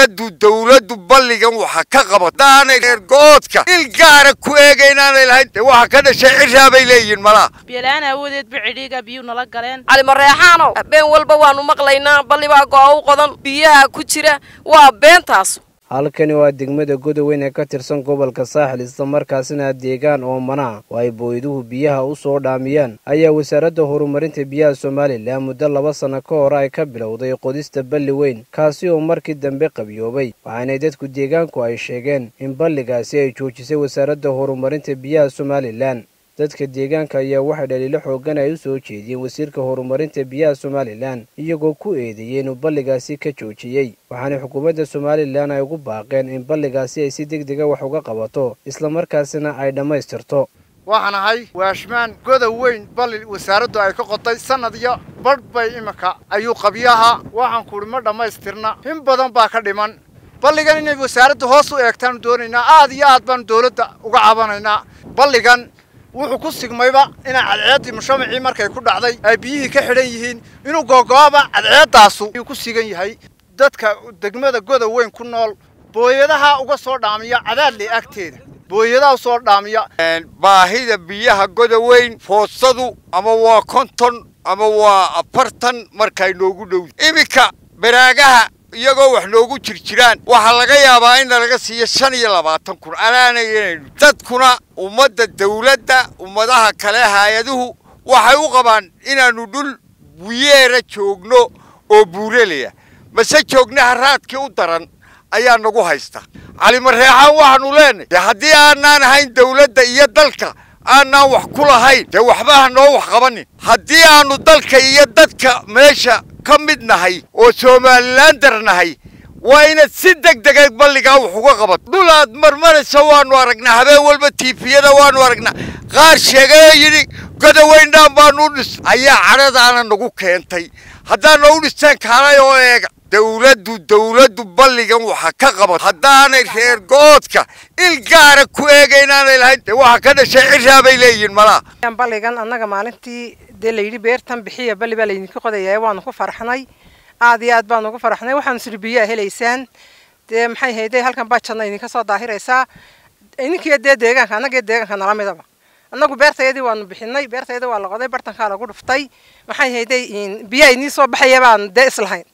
dowladdu dowladdu balligan waxa ka qabat daanay reer goodka il gaara ku eega inaanay lahayn dee waxa ka dhashay ciraa bay leeyihiin malaa biyola-aan aawadeed ba cidhiiga biyuu nala galeen calimareexaanow been walba waanu maqlaynaa ballibaa go'a u qodan biyaha ku jira waa beentaas halkani waa degmada godoweyn ee ka tirsan gobolka saaxil islamarkaasina deegaan oo manaa oo ay booyduhu biyaha u soo dhaamiyaan ayaa wasaaradda horumarinta biyaha somalilan muddo laba sanno ka hor ay ka bilowday qodista balli weyn kaasi oo markii dambe qabiyoobay waxaanay dadku deegaanku ay sheegeen in balligaasi ay joojisay wasaaradda horumarinta biyaha somalilan dadka deegaanka ayaa waxay dhaliilo xoogan ay u soo jeediyeen wasiirka horumarinta biyaha somalilan iyagoo ku eedeeyey inuu balligaasi ka joojiyey waxaana xukuumadda somalilan ay ugu baaqeen in balligaasi ay si deg dega wax uga qabato islamarkaasina ay dhammaystirto waxaan ahay waashmaan godow weyn balli wasaaraddu ay ka qoday sannad iyo badh bay iminka ayuu qabyaha waxaan kuhi ma dhammaystirna in badan baa ka dhiman balligan inay wasaaraddu hoos u eegtaanu doonaynaa aad iyo aad baanu dawladda uga cabanaynaa balligan wuxuu ku sigmayba inay cadceeddii mushamacii markay ku dhacday ay biyihii ka xidhan yihiin inuu googo'aba cadceeddaasu ayuu ku sigan yahay dadka degmada godow weyn ku nool booyadaha uga soo dhaamiya cadaadley agteeda booyadaha u soo dhaamiya baahida biyaha godoweyn foosadu ama waa konton ama waa afartan markay noogu dhow iminka baraagaha iyagoo wax noogu jirjiraan waxaa laga yaabaa in nalaga siiyo shan iyo labaatan kun anaanaynaynu dadkuna ummadda dawladda ummadaha kale hay-aduhu waxay u qabaan inaannu dhul buyeera joogno oo buuralaya mase joogna haraadkii u daran ayaa nagu haysta calimareexaan waxaanu leenahay dee haddii aanaan ahayn dawladda iyo dalka aanaan wax ku lahayn dee waxba ha noo wax qabanin haddii aanu dalka iyo dadka meesha ka mid nahay oo somalilan dar nahay waa inaad si deg dega balligaa wax uga qabato dhul aad marmaraysa waanu aragnaa habeen walba tiifiyada waanu aragnaa qaar sheegayoo yidhi godoweyndhaan baanu u dhis ayaa cadhadaana nagu keentay haddaana u dhistaan kaalay oo eega dowladdu dowladdu balligan waxa ka qabat haddaanay reer goodka il gaara ku eega inaanay lahayn dee waxa ka dhashay ciraa bay leeyihiin malaa balligan annaga maalintii dee layidhi beertan bixiya balli baa laydinka qodaya waanu ku farxnay aad iyo aad baanu ugu farxnay waxaanu siri biyaa helaysaan dee maxay hayday halkan baa jadna idinka soo daahiraysaa idinkiyo dee deegaanka annagiyo deegaanka nala midaba annagu beertayadii waanu bixinay beertayada waa la qoday bartankaa lagu dhuftay maxay hayday biyaa idin soo baxaya baan dee islahayn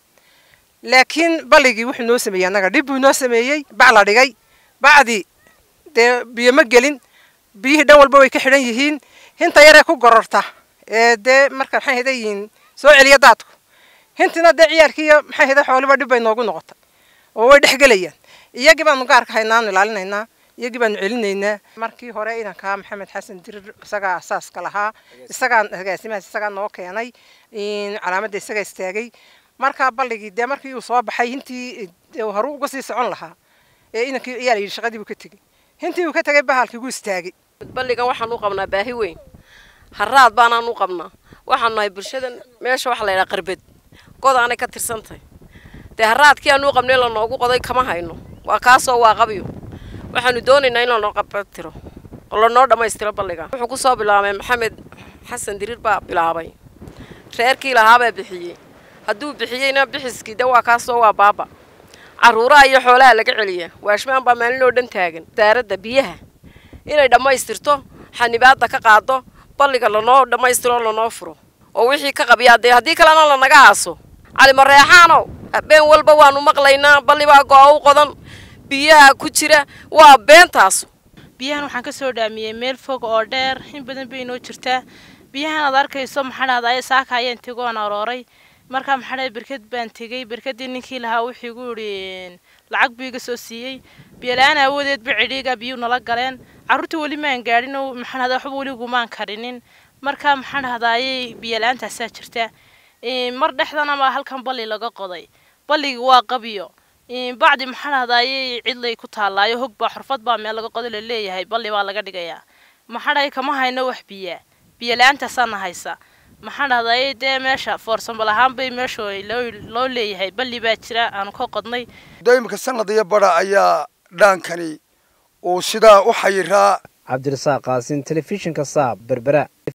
laakiin balligii wuxuu noo sameeyey annaga dhib buu noo sameeyey bac la dhigay bacdii dee biyo ma gelin biyihii dhan walba way ka xidhan yihiin hinta yaree ku gororta ee dee marka maxay hayday soo celiya daadku hintina dee ciyaarkiiyo maxay hayday xooliba dhib bay noogu noqotay oo way dhex gelayaan iyagii baanu gaarka haynaanu ilaalinaynaa iyagii baanu celinaynaa markii hore inankaa maxamed xasan dirir isagaa asaaska lahaa isagaa agaasimahaas isagaa noo keenay calaamadda isagaa istaagay markaa balligii dee markii uu soo baxay hintii horu uga sii socon lahaa ee inankii ayaa la yidhi shaqadii buu ka tegey hintii uu ka tegay bahalkii gu istaagay balligan waxaan u qabnaa baahi weyn haraad baanaan u qabnaa waxaanu nahay bulshadan meesha waxa la yidhaha qarbed god aanay ka tirsantahay dee haraadkii aanu u qabnay lanoogu qoday kama hayno waa kaasoo waa qabyo waxaanu doonaynaa in lanoo qabatiro oo lanoo dhammaystiro balliga wuxuu ku soo bilaabay maxamed xasan diriir baa bilaabay reerkii lahaabaa bixiyey hadduu bixiyeyna bixiskii de waa kaasoo waa baaba carruuraha iyo xoolaha laga celiya waashmaan baa maalin oo dhan taagan wasaaradda biyaha inay dhammaystirto xanibaadda ka qaado balliga lanoo dhammaystiro lanoo furo oo wixii ka qabyaa dee haddii kalena lanaga aaso calimareexaanow been walba waanu maqlaynaa ballibaa go'a u qodan biyaha ku jira waa beentaas biyahan waxaan ka soo dhaamiyey meel fog oo dheer in badan bay inoo jirtaa biyahan aad arkayso maxaa dhahdaa saaka ayaan tegoon arooray markaa maxaa dhahay berked baan tegey berkadii ninkii lahaa wuxuu igu yidhi lacag buu iga soo siiyey biyola-aan aawadeed ba cidhiiga biyuu nala galeen carruurta weli maan gaadhin maxaa dhahdaa waxba weli gumaan karinin markaa maxaa dhahdaayey biyola-aantaasaa jirta mar dhexdana baa halkan balli laga qoday balligii waa qabiyo bacdi maxaa dhahdaayey cidlay ku taallaayo hog baa xurfad baa meel laga qodo laleeyahay balli baa laga dhigayaa maxaa dhahay kama hayno wax biyaa biyola-aantaasana haysa maxaa dhahdaayey dee meesha foorsambal ahaan bay meesha loo leeyahay balli baa jira aanu ka qodnay imika sanad iyo badha ayaa dhaankani uu sidaa u xayiraa cabdirasaaq qaasin telefishinka saab berbera